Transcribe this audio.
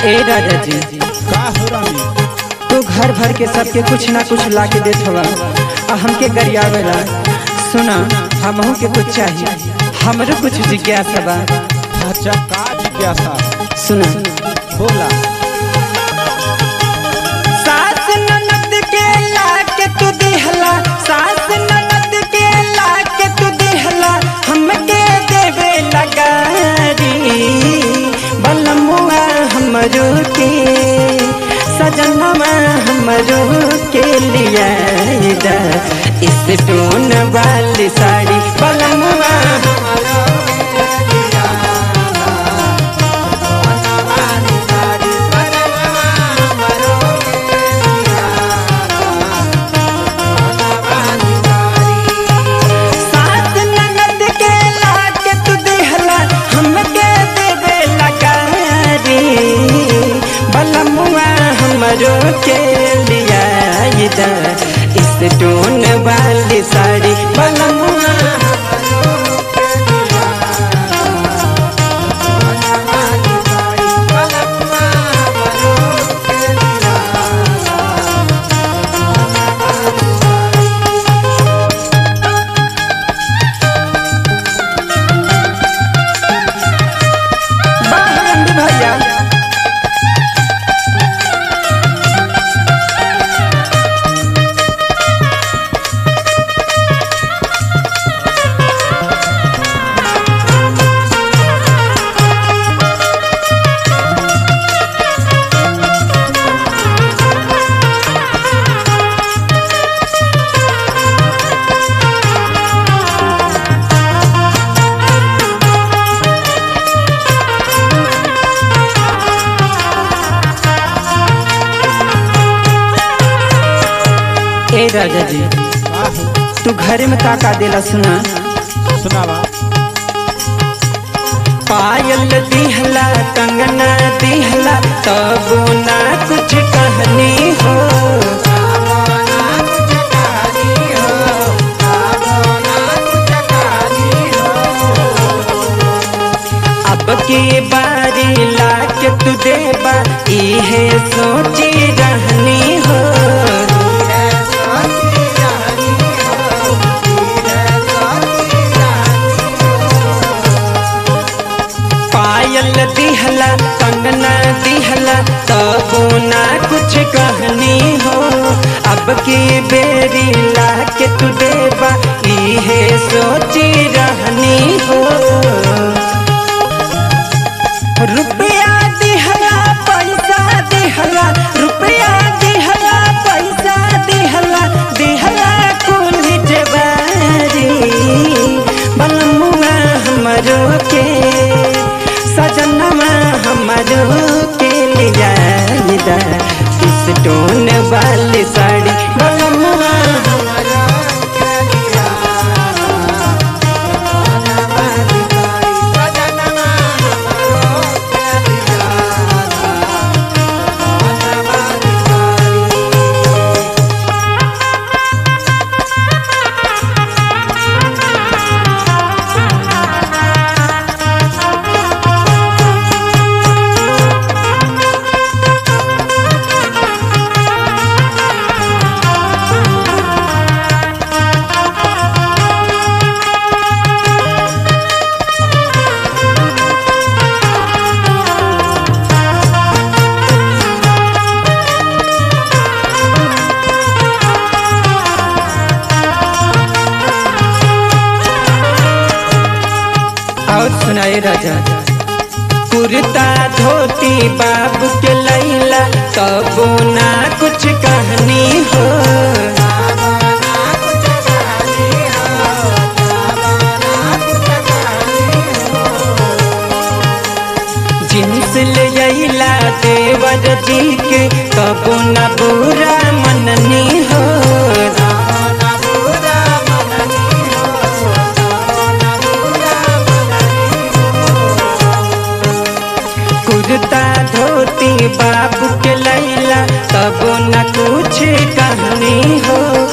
ए राजा जी का हो रानी तू घर भर के सबके कुछ ना कुछ ला के देत हवा आ हमके गरियावेला सुना हमहू के कुछ चाहिए हमरो कुछ जिज्ञासा बा अच्छा का जिज्ञासा सुना बोला सास ननद के ला के तू दिहला सास ननद के ला के तू दिहला हमके देवे लगारी बलमुआ हमरो के सजनवा हमरो के लिया इस टोन वाली साड़ी बलमुआ सास ननद के ला के तू दिहला हमके देवे लगारी बलमुआ हमरो के लिया इस टोन वाली साड़ी बलमुआ बाहर रंडी भैया ए राजा जी का हो तू घरे में का का देला सुना सुनावा पायल दिहला कंगना दिहला तब ना कुछ कहनी हो अब की बारी ला के तू देबा इहे सोची रहनी हो पायल दिहला कंगना दिहला तब ना कुछ कहनी हो अब की बेरी ला के तू देबा इहे सोची रहनी हो रुपया दिहला पैसा दिहला रुपया दिहला पैसा दिहला दिहला कुल जवारी बलमुआ हमरो के सजनवा हमरो के लिया इस टोन वाली साड़ी बलमुआ हमरो के लिया सजनवा हमरो के लिया और सुनाए राजा कुर्ता धोती बाबू के लैला तब ना कुछ कहनी हो जिन्स ले अइला देवर जी के तब ना बुरा मननी हो कुर्ता धोती बाबू के लैला तब न कुछ कहनी हो